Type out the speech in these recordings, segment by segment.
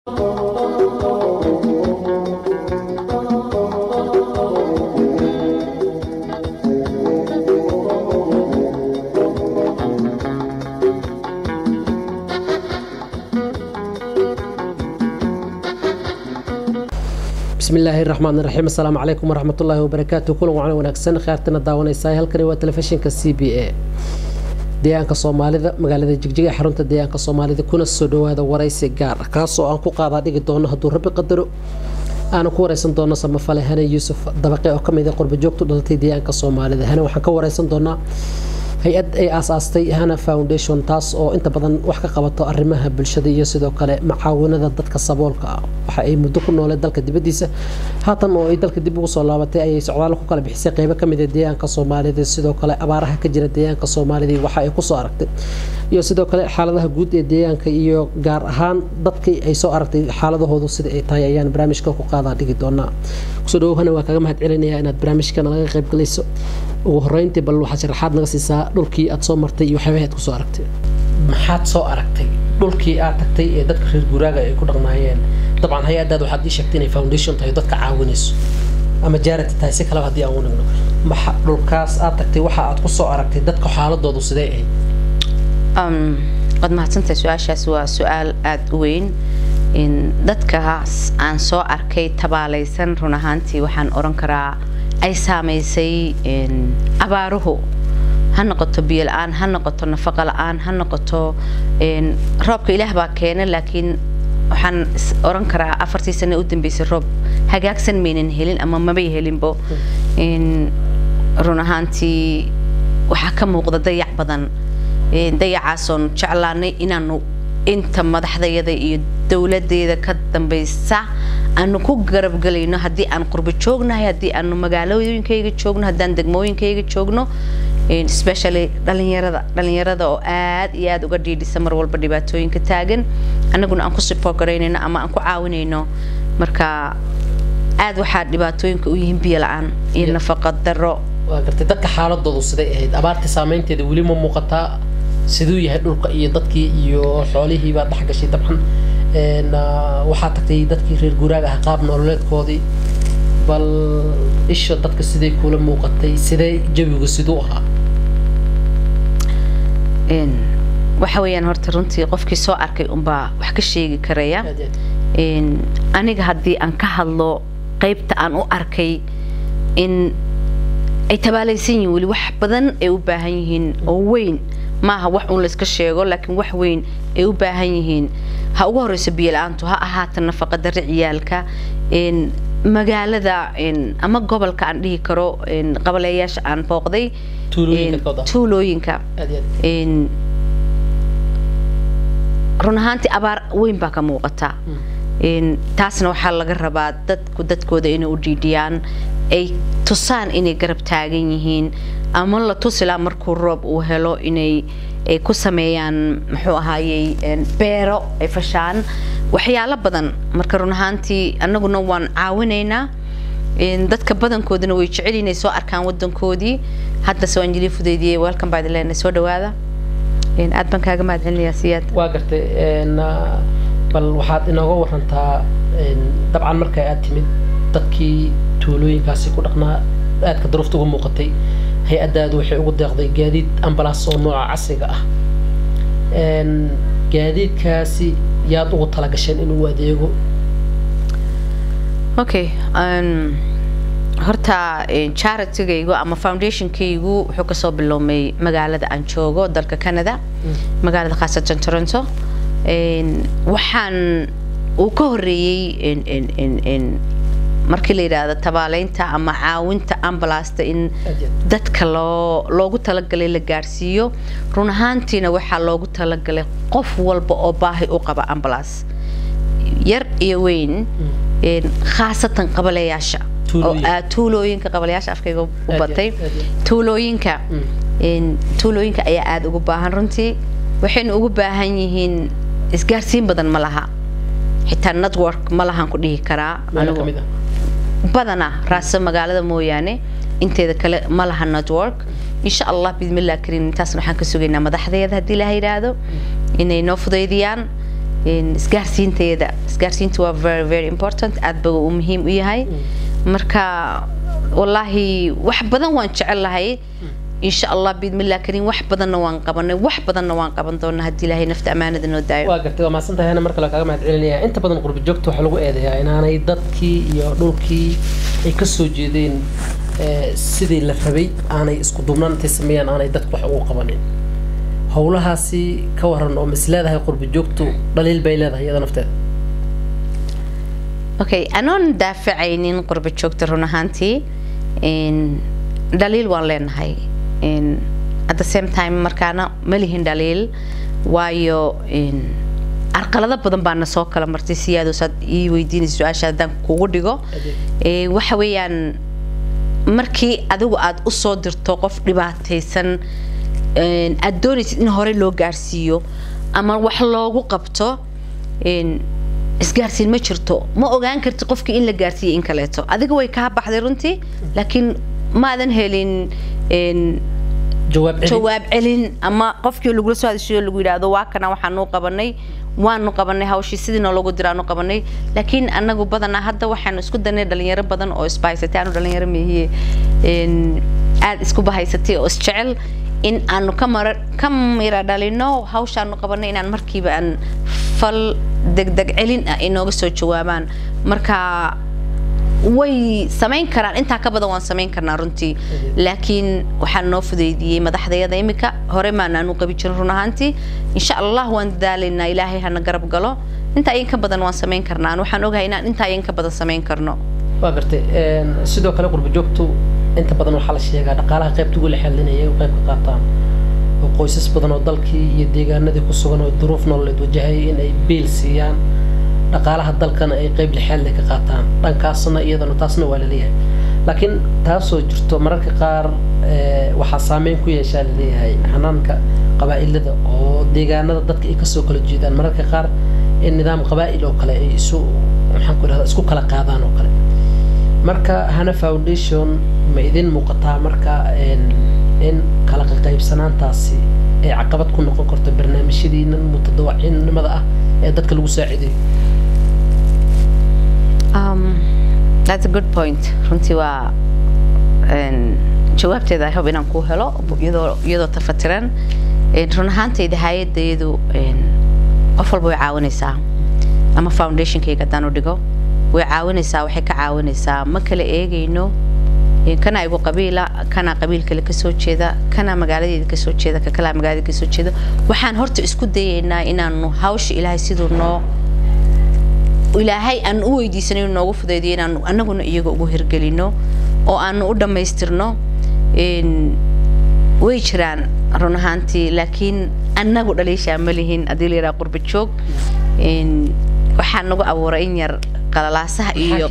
bismi illaahi raxmaan raxiim assalaamu calaykum waraxmat ullaahi wabarakaatu kulan wacan wanaagsan khaartana daawanaysaa halkani waa telefishinka c b a deegaanka soomaalida magaalada jigjiga xarunta deegaanka soomaalida kuna soo dhawaada waraysi gaar ah kaasoo aan ku qaadaa dhigi doono hadduu rabbi qadaro aanu ku wareysan doono samafale hane yuusuf dabaqe oo kamid a qurbajoogtu dhalatay deegaanka soomaalida hane waxaan ka wareysan doonaa hay-ad ay aasaastay hana foundation taas oo inta badan wax ka qabato arrimaha bulshada iyo sidoo kale macaawinada dadka saboolka ah waxa ay muddo ku noolee dalka dibadiisa haatan oo ay dalka dib ugu soo laabatay ayay socdaal ku kala bixisay qeybo kamid a deegaanka soomaalida sidoo kale abaaraha ka jira deegaanka soomaalida waxa ay kusoo aragtay iyo sidoo kale xaaladaha guud ee deegaanka iyo gaar ahaan dadkii ay soo aragtay xaaladahoodu sida ay tahay ayaan barnaamijka ku qaadaa dhigi doonaa kusoo dhawowhana waa kaga mahad celinayaa inaad barnaamijkana laga qayb galayso ugu horeyntii bal waxaad sharaxaad naga siisaa dhulkii aad soo martay iyo waxyaabaha aad kusoo aragtay maxaad soo aragtay dhulkii aad tagtay ee dadka reer guuraaga ay ku dhaqnaayeen dabcan hay-adaad waxaad ii sheegtay inay foundation tahay dadka caawinayso ama jaarati tahay si kaleba haddii aan u nigno maxa dhulkaas aad tagtay waxa aad kusoo aragtay dadka xaaladoodu sidee ahayd waad mahadsantahay su-aashaas waa su-aal aada u weyn dadkaas aan soo arkay tabaalaysan run ahaantii waxaan oran karaa ay saamaysay abaaruhu ha noqoto biyo la-aan ha noqoto nafaqo la-aan ha noqoto roobka ilaah baa keena laakiin waxaan oran karaa afartii sane u dambeysay roob hagaagsan maynan helin ama mabay helinbo run ahaantii waxaa ka muuqda dayac badan dayacaasoon jeclaanay inaanu inta madaxdayada iyo dowladeeda ka dambaysa aanu ku garabgelayno haddii aan qurbo joognahay haddii aanu magaalooyinkayga joogno haddaan degmooyinkayga joogno especially dhalinyarada dhalinyarada oo aad iyo aad uga dhiidhisa mar walba dhibaatooyinka taagan annaguna aan ku support garaynayno ama aan ku caawinayno marka aad waxaa dhibaatooyinka u yihiin biyo la-aan iyo nafaqa daro waa gartay dadka xaaladoodu siday ahayd abaarta saameynteeda weli ma muuqataa siduu yahay dhulka iyo dadkii iyo xoolihii baad dhex gashay dabcan waxaa tagtay dadkii reer guuraaga ah qaab nololeedkoodii bal isha dadka siday kula muuqatay sidee jawigu siduu ahaa waxa weeyaan horta runtii qofkii soo arkay unbaa wax ka sheegi karaya aniga haddii aan ka hadlo qaybta aan u arkay in ay tabaalaysan yihiin weli wax badan ay u baahan yihiin oo weyn maaha wax uun layska sheego laakiin wax weyn ay u baahan yihiin ha ugu horeyso biyo la-aantu ha ahaata nafaqa darre ciyaalka magaalada ama gobolka aan dhihi karo qabaleeyaasha aan booqday tuulooyinka run ahaantii abaar weyn baa ka muuqata taasna waxaa laga rabaa dadku dadkooda inay u dhiidhiyaan ay tusaan inay garab taagan yihiin ama la tusilaa markuu roob uu helo inay ay ku sameeyaan muxuu ahaayey beero ay fashaan waxyaalo badan marka run ahaantii annaguna waan caawinaynaa dadka badankoodana way jecel inay soo arkaan wadankoodii haddase waan jili fudeydiyey welcome by the land soo dhawaada aad baan kaaga mahad celinayaa siyaad waa gartay bal waxaad inooga warantaa dabcan marka aad timid dadkii tuulooyinkaasi ku dhaqnaa aadka daruufta uga muuqatay hay-addaadu waxay ugu deeqday gaadiid ambalaas oo nooca casriga ah gaadiidkaasi yaad ugu talagasheen inuu adeego okay horta charitygaygu ama foundationkaygu wuxuu kasoo biloomay magaalada aan joogo dalka canada magaalada khaasatan toronto waxaan uu ka horeeyey markii la yidhaahdo tabaaleynta ama caawinta ambalaasta in dadka loo loogu talagalay la gaarsiiyo run ahaantiina waxaa loogu talagalay qof walba oo baahi u qaba ambalas yar iyo weyn khaasatan qabaleyaasha tuulooyinka qabaleyaasha afkayga u batay tuulooyinka tuulooyinka ayaa aada ugu baahan runtii waxayna ugu baahan yihiin isgaarsiin badan ma laha xitaa network ma lahan ku dhihi karaa badana raasa magaalada mooyaane inteeda kale ma laha network insha allah bidmillah kariim intaasna waxaan ka sugaynaa madaxdeeda haddii ilaha yidhaahdo inay noo fudaydiyaan isgaarsiinteeda isgaarsiinta waa very very important aad ba uu muhiim u yahay marka wallaahi wax badan waan jecel lahay insha allah biidmillah kariim wax badanna waan qabanay wax badanna waan qaban doonaa haddii ilaahay nafta ammaanada noo daayo waa gartay waa mahadsantahay ana mar kale kaaga mahad celinaya inta badan qurbi joogta waxaa lagu eedeeyaa inaanay dadkii iyo dhulkii ay ka soo jeedeen sidii la rabay aanay isku duubnaan intay sameeyaan aanay dadku wax ugu qabanin howlahaasi ka waran oo mis leedahay qurbi joogtu dhaliil bay leedahay iyada nafteeda okay anoon daafacaynin qurbi joogta run ahaantii dhaliil waan leenahay at the same time markaana ma lihin dhaliil waayo arqalado badan baana soo kala martay siyaado saad ii weydiinaysa su-aasha haddaan kugu dhigo waxa weeyaan markii adigu aad u soo dirto qof dhibaataysan aad doonaysid in hore loo gaarsiiyo ama wax loogu qabto isgaarsiin ma jirto ma ogaan karti qofkii in la gaarsiiyey in kaleeto adiga way kaa baxday runtii laakiin maadan helin jawaab celin ama qofkii lagula soo hadashayo lagu yidhaahdo waa kana waxaanu qabanay waanu qabanay hawshii sidii noologu diraanu qabanay laakiin anagu badanaa hadda waxaanu isku danay dhalinyaro badan oo isbahaysatay aanu dhalinyaro meehiye aada isku bahaysatay oo isjecel in aanu ka mara ka mira dhalino hawshaanu qabanay inaan markiiba aan fal degdeg celin ah inooga soo jawaabaan marka way samayn karaan intaa ka badan waan samayn karnaa runtii laakiin waxaa noo fudeydiyey madaxdayada imika hore maanaanu qabi jirin run ahaantii insha allah waan dadaalaynaa ilaahay hana garab galo intaa in ka badan waan samayn karnaa waxaan ogahay inaan intaa in ka badan samayn karno waa gartay sidoo kale qurba joogtu inta badan waxaa la sheegaa dhaqaalaha qaybta ugu la xelinaya ay qayb ka qaataan oo qoysas badan oo dalkii iyo deegaanadii ku sugan oo duruuf nololeed wajahaya in ay biil siiyaan dhaqaalaha dalkana ay qayb lixaadle ka qaataan dhankaasna iyadana taasna waa laleeyahay laakiin taasoo jirto mararka qaar waxaa saameyn ku yeeshaa laleeyahay xanaanka qabaa'ilada oo deegaanada dadka ay kasoo kala jeedaan mararka qaar in nidaam qabaa'il oo kale ay isu maxaan ku idhahda isku kala qaadaan oo kale marka hana foundation ma idin muuqataa marka in kala qaqaybsanaantaasi ay caqabad ku noqon karto barnaamijyadiina mutadawacinimada ah ee dadka lagu saacidayo Um, that's a good point. runtii waa jawaabteeda I hope inaan kuu helo iyadoo iyadoo tafatiran run ahaantayda hay-adayadu qof walba way caawinaysaa ama foundationkayga haddaan u dhigo way caawinaysaa waxay ka caawinaysaa ma kala eegayno kana igu qabiila kana qabiil kale kasoo jeeda kana magaaladeeda kasoo jeeda ka kalaa magaalada kasoo jeeda waxaan horta isku dayaynaa inaanu hawsha ilaahay siduu noo ilaahay aan u weydiisanay inuu noogu fudaydiyo inaanu annaguna iyaga ugu hirgelino oo aanu u dhammaystirno way jiraan run ahaantii laakiin annagu dhaliishaa ma lihin haddii la yidhaha qurba joog waxaa nagu abuuray in yar qalalaasaha iyo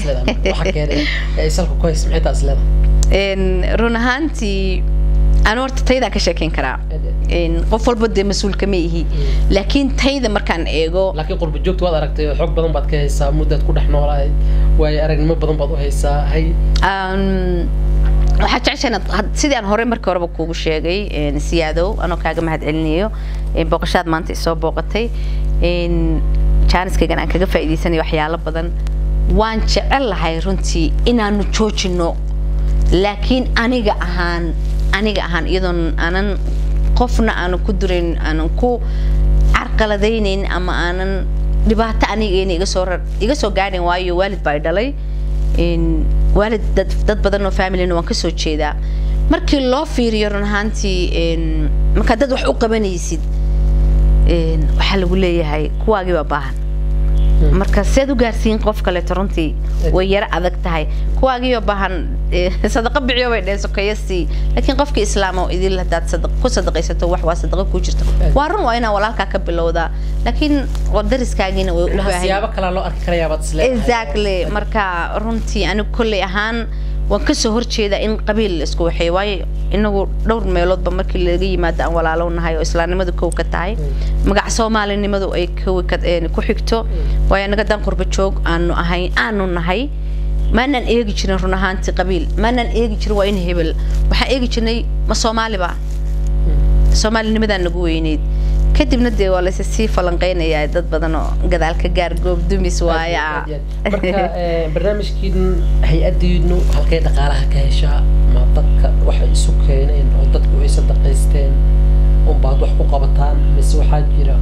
run ahaantii anu horta taydaan ka sheekeyn karaa qof walba dee mas-uulka ma ihi laakiin tayda markaan eego laakiin qurba joogta waad aragtay xoog badan baad ka haysaa muddaad ku dhex noolahay waayo aragnimo badan baad u haysaa hay waxaa jecesha inaad sidii aan horey markii horeba kuugu sheegay siyaadow anoo kaaga mahad celinayo booqashaad maanta isoo booqatay jaaniskaygan aan kaga faa'iidaysanayo waxyaalo badan waan jecel lahay runtii inaanu joojino laakiin aniga ahaan aniga ahaan iyadoon aanan qofna aanan ku durayn aanan ku carqaladaynayn ama aanan dhibaato anigeena iga soo iga soo gaadhayn waayo waalid baa dhalay waalid dad dad badan oo familina waan kasoo jeedaa markii loo fiiriyo run ahaantii markaad dad wax u qabanaysid waxaa lagu leeyahay kuwaagii baa baahan marka seed u gaarsiin qof kaleeto runtii way yaro adag tahay kuwaagii oo baahan sadaqa biciyo bay dheheen sokeeyo sii laakiin qofkii islaam oo idil haddaad ku sadaqaysato wax waa sadaqa ku jirta waa run waa inaa walaalkaa ka bilowdaa laakiin dariskaagiina way u baahan siyaabo kalaa loo arki karayaa baad isleedahay exactly marka runtii anigu kolley ahaan waan kasoo horjeedaa in qabiil la isku waxeeyo waayo inagu dhowr meeloodba markii laga yimaado aan walaalow nahay oo islaamnimadu kow ka tahay magac soomaalinimadu ay ku xigto waayo anaga dan qurba joog aanu ahayn aanu nahay maanaan eegi jirin run ahaantii qabiil maanaan eegi jirin waa in hebel waxaan eegi jirnay ma soomaaliba soomaalinimadaan nagu weyneyd kadibna dee waa laysa sii falanqeynayaa dad badan oo gadaal ka gaar goob dumis waaya marka barnaamijkiin hay-adiinu halkay dhaqaalaha ka heshaa ma dadka waxay isu keeneen oo dadku ay sadaqaysteen unbaad wax ku qabataan mise waxaa jira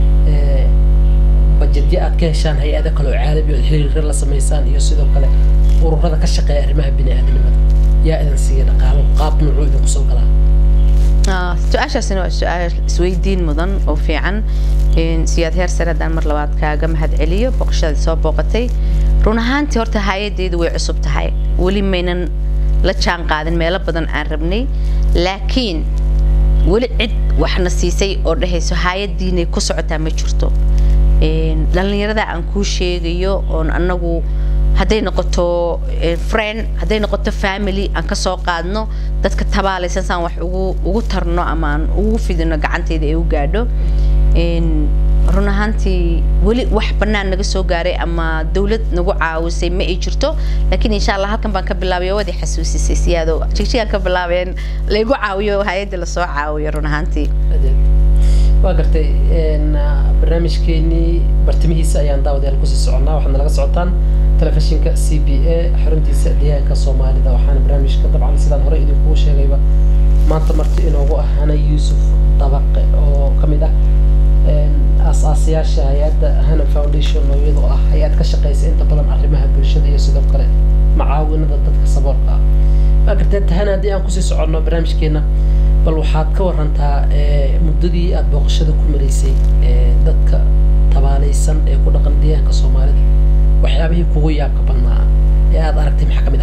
bajedyo aad ka heshaan hay-ado kale oo caalami oo xiriirka la samaysaan iyo sidoo kale ururada ka shaqeeya arrimaha bini-aadamnimada yaa idin siiya dhaqaalo qaab nuucuu idinku soo galaa su-aashaasina waa su-aal isweydiin mudan oo fiican siyaad heer sare haddaan mar labaad kaaga mahad celiyo boqoshadaad soo booqatay run ahaantii horta hay-adeedu way cusub tahay weli maynan la jaan qaadin meelo badan aan rabnay laakiin weli cid waxna siisay oo dhehayso hay-adiinay ku socotaa ma jirto dhallinyarada aan kuu sheegayo oon anagu hadday noqoto friend hadday noqoto family aan ka soo qaadno dadka tabaalaysan saan wax ugu ugu tarno ama aan ugu fidino gacantayda ay u gaadho run ahaantii weli wax bannaan naga soo gaaray ama dawlad nagu caawisay ma ay jirto laakiin insha allah halkan baan ka bilaabay waad i xasuusisay siyaado jigjigaan ka bilaabeen laygu caawiyo hay-adda lasoo caawiyo run ahaantii waa gartay barnaamijkeenii bartimihiisa ayaan daawadayaal kusii soconnaa waxaad nalaga socotaan telefishinka c b a xaruntiisa deegaanka soomaalida waxaana barnaamijka dabcan sidaan hore idinkugu sheegayba maanta marti inoogu ah hana yuusuf dabaqe oo ka mid ah aasaasayaasha hay-adda hana foundation oo iyadoo ah hay-ad ka shaqeysa inta badan arrimaha bulshada iyo sidoo kale macaawinada dadka saboolka ah waa gartee tahana haddii aan kusii soconno barnaamijkeena bal waxaad ka warantaa muddadii aad booqashada ku maraysay dadka tabaalaysan ee ku dhaqan deegaanka soomaalida waxyaabihii kugu yaabka badnaa ee aad aragtay maxaa ka mid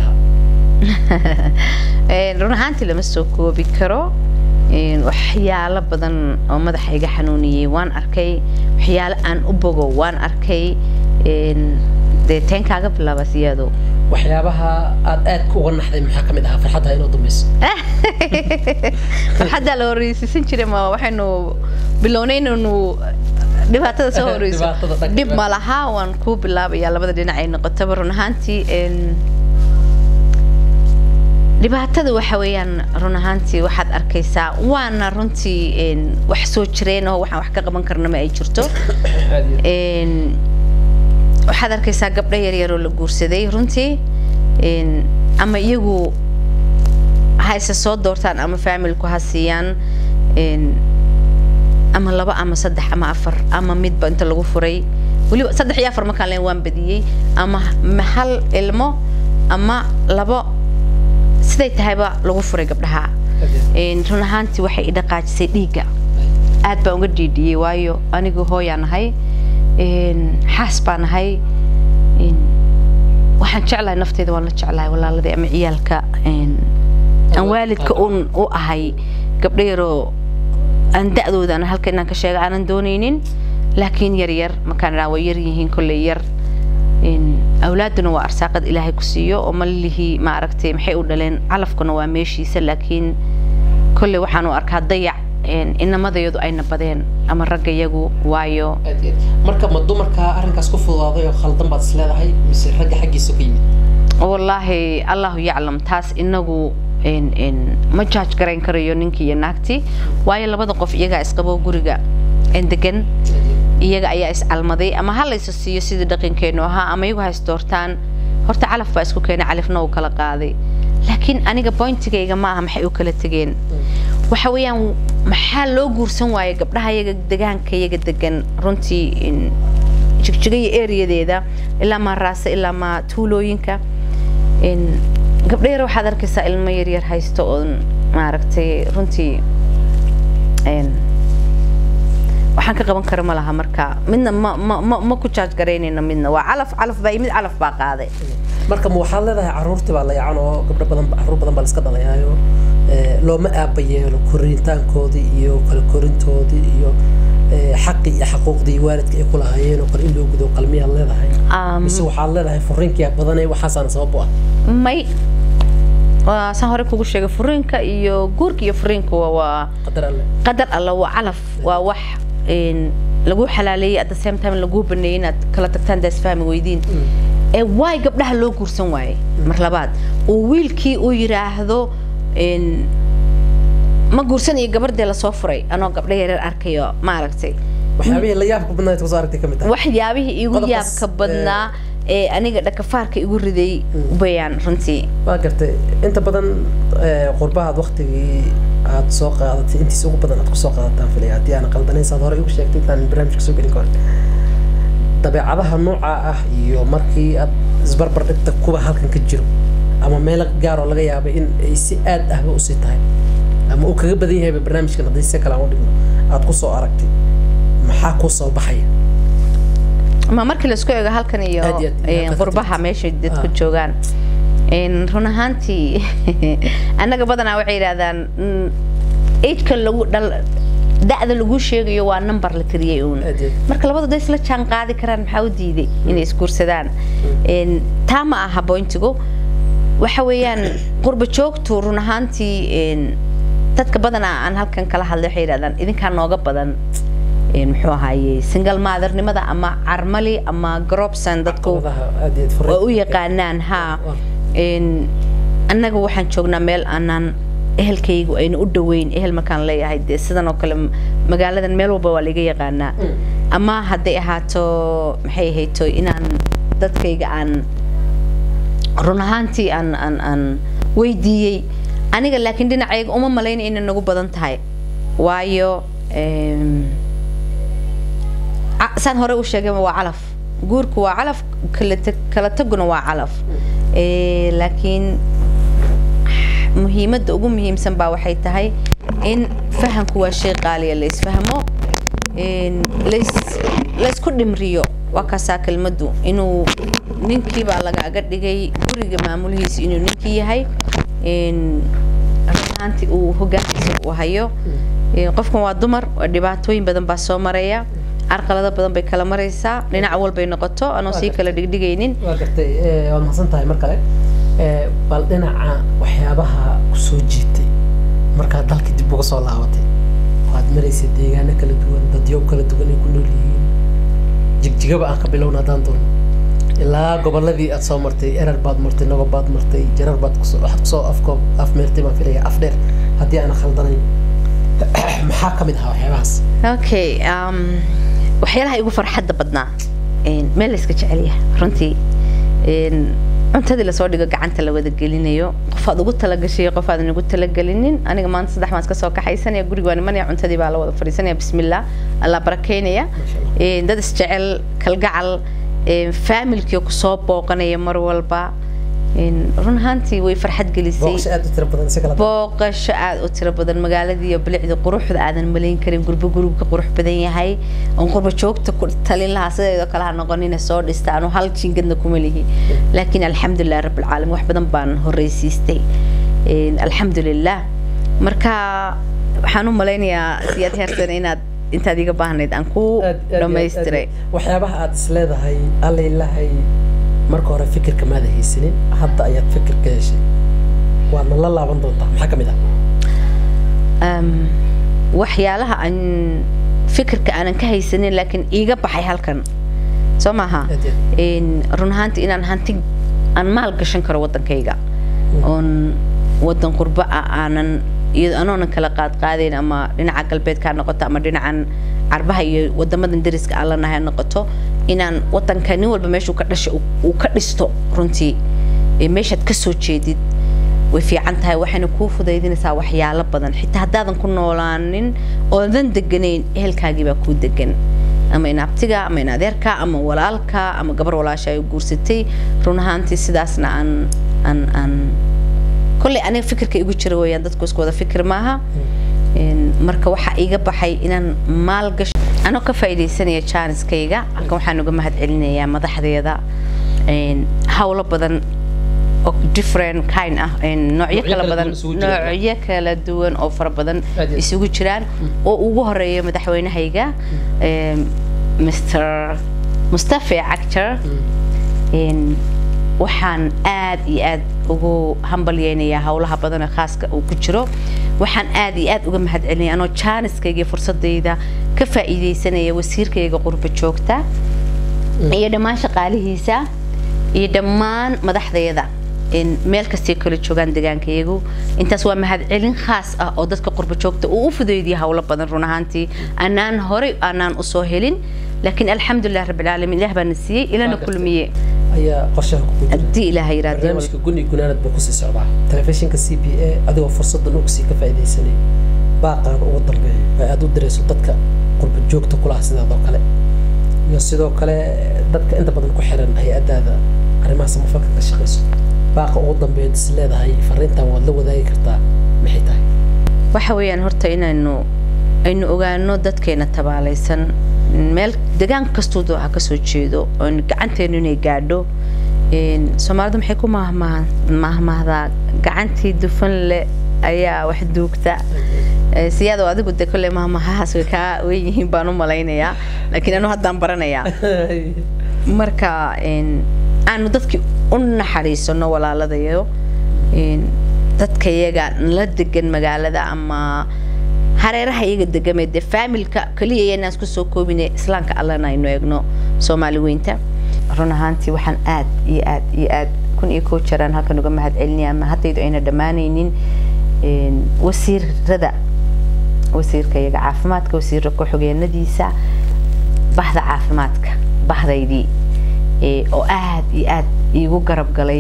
ahaa run ahaantii lama soo koobi karo waxyaalo badan oo madaxa iga xanuuniyey waan arkay waxyaalo aan u bogo waan arkay dee teen kaaga bilaaba siyaado waxyaabaha aad aadka uga naxday maxaa ka mid ahaa farxadda inoo dambayso farxaddaa la horeysiisan jiray ma waxaynu bilownay inaynu dhibaatada soo horeyso dhib ma laha waan kuu bilaabayaa labada dhinac ay noqotaba run ahaantii dhibaatada waxa weeyaan run ahaantii waxaad arkaysaa waana runtii wax soo jireen oo waxaan wax ka qaban karna ma ay jirto waxaad arkaysaa gabdho yaryar oo la guursaday runtii ama iyagu hayse soo doortaan ama faamilku ha siiyaan ama laba ama saddex ama afar ama midba inta lagu furay weliba saddex iyo afar markaan leen waan badiyey ama hal ilmo ama labo siday tahayba lagu furay gabdhaha run ahaantii waxay idhaqaajisay dhiigga aad baan uga dhiidhiyey waayo anigu hooyaa nahay xaas baa nahay waxaan jeclahay nafteeda waan la jeclahay walaaladii ama ciyaalka aan waalidka un u ahay gabdho yaroo aan da-dooda aan halka inaan ka sheega aanan doonaynin laakiin yar yar markaan idhaa way yar yihiin kolley yar awlaaduna waa arsaaqad ilaahay ku siiyo oo malihii ma aragtay maxay u dhaleen calafkuna waa meeshiisa laakiin kolley waxaan u arkaa dayac inamadayadu ayna badeen ama ragga iyagu waayo marka ma dumarkaa arrinkaas ku fududaaday oo khaldan baad isleedahay mise ragga xaggiisa ka yimid wallaahi allahu yaclam taas inagu ma jaaj garayn karayo ninkii iyo naagtii waayo labada qof iyagaa isqabo guriga degan iyaga ayaa iscalmaday ama ha laysa siiyo sidii dhaqankeenu ahaa ama iyagu ha isdoortaan horta calaf baa isku keenay califna uu kala qaaday laakiin aniga bointigayga ma aha maxay u kala tegeen waxa weeyaan maxaa loo guursan waayay gabdhaha iyaga degaanka iyaga degan runtii jigjiga iyo eriyadeeda ilaa maa raase ilaa maa tuulooyinka gabdho yar waxaad arkaysaa ilmo yaryar haysto oon maaragtay runtii waxaan ka qaban kara ma laha marka midna ma ma ma ma ku jaaj garaynayno midna waa calaf calaf baa mid calaf baa qaaday marka ma waxaad leedahay caruurtii baa la yacan oo gabdho badan caruur badan baa la iska dhalayaayo looma aaba yeelo koritaankoodii iyo kala korintoodii iyo xaqii iyo xaquuqdii waalidka ay ku lahaayeen oo kale in loo gudo qalmiyaad leedahay mise waxaad leedahay furiinkiyaa badanay waxaasaana sabab u ah may waa saan hore kugu sheegay furiinka iyo guurka iyo furiinka waa qadar alle qadar alle waa calaf waa wax lagu xalaaleeyey at the same time lagu baneeyey inaad kala tagtaan daas fahmi weydiin ee waay gabdhaha loo guursan waayey mar labaad oo wiilkii uu yidhaahdo ma guursanayo gabardee lasoo furay anoo gabdho yareer arkayo maaragtay waxyaabihii la yaabka badnayd kusoo aragtay ka mid tahay waxyaabihii igu Qodobkaas, yaabka badnaa ee aniga dhakafaarka igu riday bayaan runtii waa gartay inta badan eh, qurbahaad waktigii aad soo qaadatay intiisa ugu badan aad kusoo qaadataan filaya haddii aan qaldanayn saad hore igu sheegtay intaan barnaamijka soo gelin kahor dabeecadaha nooca ah iyo markii aad isbarbar dhigta kuwa halkan ka jiro ama meelo gaar oo laga yaabay in ay si aad ahba usii tahay ama uu kaga badan yahayba barnaamijkan haddii si kale aan u dhigno aad kusoo aragtay maxaa kuu soo baxaya ma markii laisku eego halkan iyo Aad iyo aad, een, inaad ka qurbaha tagtid. meeshay dadku Ah. joogaan een, run ahaantii annaga badanaa waxay yidhahdaan mm, age-ka lagu dhal da'da lagu sheegayo waa number la tiriyey uun Aad iyo aad. marka labadu day isla jaan qaadi karaan maxaa u diiday inay isguursadaan Een, taa ma aha bointigu waxa weeyaan qurba joogtu run ahaantii een, dadka badanaa aan halkan kala hadlay waxay yidhahdaan idinkaa nooga badan een, muxuu ahaaye single mother-nimada ama carmali ama grobson dadku caqabadaha aad iyo aad waa u furreed. yaqaanaan ha Waa. Een, annaga waxaan joognaa meel aanaan ehelkaygu ayna u dhoweyn ehel markaan leeyahay dee sidan oo kale m- magaaladan meel walba waa laga yaqaanaa ama hadday ahaato maxay ahayto inaan dadkayga aan run ahaantii aan aan aan weydiiyey aniga laakiin dhinacayga uma malaynay inay nagu badan tahay waayo em, ca- saan hore u sheegay waa calaf guurku waa calaf kala tag- kala taguna waa calaf Eh, laakiin muhiimadda ugu muhiimsan baa waxay tahay in fahamku waa shay qaaliya la isfahmo in lais- laysku dhimriyo waa kaasaa kelmaddu inuu ninkii baa lagaaga dhigay guriga maamulihiisa inuu ninkii yahay in run ahaantii uu hogaankiisa u hayo Eh, qofkan waa dumar waa dhibaatooyin badan baa soo maraya carqalado badan bay kala maraysaa dhinac walbay noqoto anoo sii kala dhigdhigaynin waa gartay eh, waad mahadsan tahay mar kale Eh, bal dhinaca waxyaabaha ku soo jiitay markaad dalka dib uga soo laabatay waad maraysay deegaano kala duwan dadyo kala duwan ay ku nool yihiin jigjigaba aan ka bilowna haddaan doono ilaa goboladii aad soo martay erar baad martay nagob baad martay jarar baad kusoo waxaad kusoo afkoob afmeertay baan filaya af dheer haddii aan khaldanayn maxaa ka mid ahaa waxyaabahaas okay um, waxyaalaha igu farxadda badnaa een, meel la iska jecel yahay runtii een, cuntadii lasoo dhigo gacanta la wada gelinayo qofaad ugu talagashay qofaadan ugu talagelinin aniga maanta saddex maan iska soo kaxaysanaya guriga waan imanaya cuntadii baa la wada fadhiisanaya bismillah allah barakeynaya Masha Allah. Een, dad isjecel kalgacal een, faamilkii kusoo booqanaya mar walba een, run ahaantii way farxad gelisay booqasho aad u tiro badan si kala booqasho aad u tiro badan magaaladii iyo bilicda quruxda aadan malayn karin gurbo gurubka qurux badan yahay oon qurbo joogta ku talin lahaa sideedoo kale ha noqonina soo dhista anu hal jingadna kuma lihi laakiin alxamdulilah rabbilcaalamiin wax badan baan horreysiistay Een, alxamdulilah marka waxaan u malaynayaa siyaad heersan inaad intaad iga baahnayd aan ku aad- aad iyo aad- dhammaystiray aad- waxyaabaha aad isleedahay allaylahay marka hore fikirka maada haysanin hadda ayaad fikir ka heshay waadna la laaban doontaa maxaa ka mid ah um, waxyaalaha aan fikirka aanan ka haysanin laakiin iiga baxay halkan soo maaha Aad iyo aad. Een, run ahaantii inaan hanti aan maal gashan karo waddankayga oon waddan qurbo ah aanan iyado anoonan kala qaad qaadayn ama dhinaca galbeedka ha noqoto ama dhinacan carbaha iyo wadamadan dariska aan lanahay ha noqoto inaan waddanka nin walba meeshuu ka dhashay uu- uu ka dhisto runtii Ee, meeshaad ka soo jeedid way fiican tahay waxayna kuu fudaydinaysaa waxyaalo badan xitaa haddaadan ku noolaanin oodan deganayn ehelkaagii baa kuu degan ama in abtiga ama in adeerka ama walaalka ama gabar walaasha ay guursatay run ahaantii sidaasna aan aan aan kolley aniga fikirka igu jira weeyaan dadku isku wada fikir maaha Een, marka waxaa iiga baxay inaan maal gasho anoo ka faa'iidaysanaya jaaniskayga halkan waxaan uga mahad celinayaa madaxdeeda een, hawlo badan oo different kind ah een, noocyo Noocyo kala kala badan duwan isugu jira. noocyo kala duwan oo fara badan Aad iyo aad. isugu jiraan oo ugu horeeya madaxweynahayga een, mr mustafa actor een, waxaan aad iyo aad ugu hambalyeynayaa howlaha badan ee khaaska uu ku jiro waxaan aad iyo aad uga mahad celinaya anoo jaaniskayga iyo fursadayda ka faa'iidaysanaya wasiirkayga qurba joogta iyo dhammaan shaqaalihiisa iyo dhammaan madaxdayada meel kastay kala joogaan deegaanka iyagu intaas waa mahadcelin khaas ah oo dadka qurbo joogta uu u fudeydiyay howlo badan run ahaantii anaan horey aanaan usoo helin laakiin alxamdulilah rabbilcaalamiin ilaah baana siiyey ilana kulmiye ayaa qorshaha ku jira haddii ilaah yiraahdo barnaamijka guni gunaanad buu kusii socdaa telefishinka c b a adigoo fursaddan ugsii ka faa'iidaysanay baaqaan ugu dambeeya ay aada u dirayso dadka qurbo joogta kulaha sidaadoo kale iyo sidoo kale dadka inta badan ku xiran hay-adaada arrimaha samafalka ka shaqayso baaqa ugu dambeeya is leedahay fariintan waad la wadaagi kartaa maxay tahay waxa weeyaan horta inaynu aynu ogaano dadkeena tabaalaysan meel degaan kastuuda waxa kasoo jeedo oon gacanteenu inay gaadho soomaalidu maxay ku mahmahdaa gacantii dufan leh ayaa wax duugta siyaado adigu de kolley mahmahahaas way kaa wen yihiin baan u malaynayaa laakiin anu haddaan baranayaa marka aanu dadkii u naxariisano walaaladayo dadka iyaga la degan magaalada ama hareeraha iyaga degamee dee faamilka keliya inaan isku soo koobine islaamka allana aynu eegno soomaali weynta run ahaantii waxaan aad iyo aad iyo aad kun iyo kow jaraan halkan uga mahad celinaya ama haddaydu ayna dhammaanaynin wasiirada wasiirka iyaga caafimaadka wasiirka ku-xigeenadiisa bahda caafimaadka bahdaydii oo aad iyo aad iigu garab galay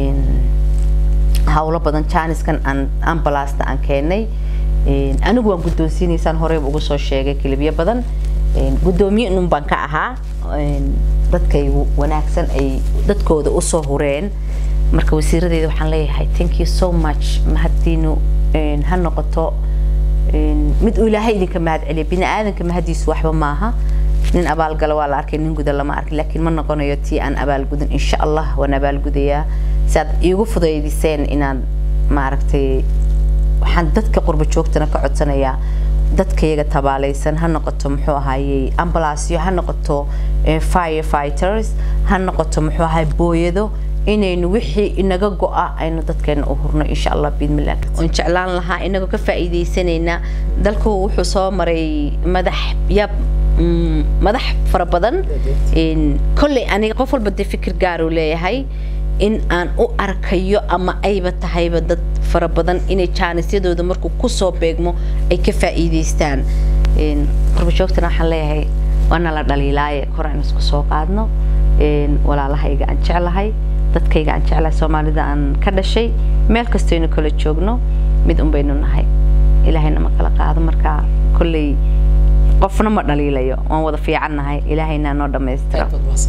howlo badan jaaniskan aan ambalaasta aan keenay anigu waan guddoonsiinaysaan horeyba ugu soo sheegay kilibyo badan guddoomiye inun baan ka ahaa dadkaygu wanaagsan ay dadkooda usoo hureen marka wasiiradeeda waxaan leeyahay thank you so much mahaddiinu ha noqoto mid uu ilaahay idinka mahad celiya bini aadanka mahadiisu waxba maaha nin abaalgala waa la arkay nin guda lama arkin laakiin ma noqonayo tii aan abaalgudin insha allah waan abaalgudayaa si aad iigu fudaydiseen inaad maaragtay waxaan dadka qurbo joogtana ka codsanayaa dadkayaga tabaalaysan ha noqoto muxuu ahaayey ambalaasyo ha noqoto fire fighters ha noqoto muxuu ahaay booyado inaynu wixii inaga go-a aynu dadkeena u hurno insha allah biidmillah oon jeclaan lahaa inagoo ka faa'iidaysanayna dalku wuxuu soo maray madax yab madax fara badan kolley aniga qof walba dee fikir gaaruu leeyahay in aan u arkayo ama ayba tahayba dad fara badan inay jaanisyadooda markuu kusoo beegmo ay ka faa'iidaystaan qurbajoogtana waxaan leeyahay waana la dhaliilaaye kor aan isku soo qaadno walaalahayga aan jeclahay dadkayga aan jeclahay soomaalida aan ka dhashay meel kastaynu kala joogno mid un baynu nahay ilaahayna ma kala qaado marka kolley qofna ma dhaliilayo waan wada fiicannahay ilaahayna noo dhammaystiro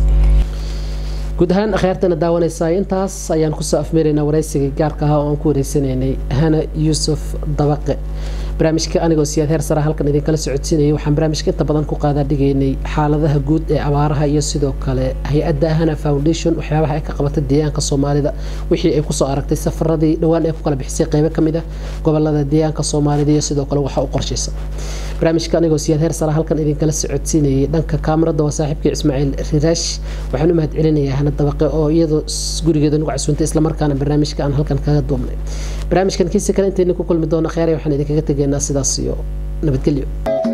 guud ahaan akhyaartana daawanaysaa intaas ayaan kusoo afmeeraynaa waraysiga gaarka ahaa oo aan ku wareysanaynay hana yuusuf dabaqe barnaamijka anigoo siyaad heer sara halkan idinkala socodsiinayay waxaan barnaamijka inta badan ku qaadaa dhigaynay xaaladaha guud ee abaaraha iyo sidoo kale hay-adda hana foundation waxyaabaha ay ka qabatay deegaanka soomaalida wixii ay kusoo aragtay safaradii dhowaan ee ku kala bixisay qeybo ka mid ah gobolada deegaanka soomaalida iyo sidoo kale waxa u qorshaysa barnaamijka anigoo siyaad heer sara halkan idinkala socodsiinayay dhanka kaamarada waa saaxiibkii ismaaciil riraash waxaan u mahad celinayaa hana dabaqe oo iyadoo gurigeeda nagu casuuntay islamarkaana barnaamijka aan halkan kaga duubnay barnaamijkan kiisa kale intayna ku kulmi doono kheyray waxaan idinkaga tegaynaa sidaas iyo nabadgelyo